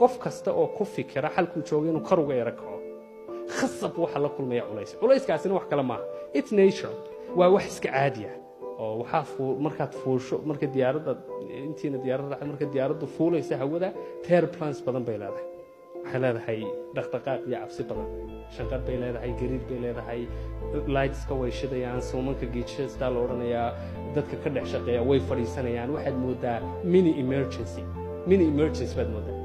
qof kasta oo ku fikira xalkuu jooga inuu kar uga yaro kaco khasab waxa la kulmaya culays culayskaasina wax kale maaha it's nature waa wax iska caadiya oo waxaa fuu markaad fuusho marka diyaaradda intiina diyaaradda raacay marka diyaaraddu fuulaysa hawada terplans badan bay leedahay waxay leedahay dhaqdhaqaaq iyo cabsi badan shanqar bay leedahay gariir bay leedahay lightska way shidayaan suumanka geejastaa la odhanayaa dadka ka dhex shaqeeya way fadhiisanayaan waxaad moodaa mini emergency mini emergency baad moodaa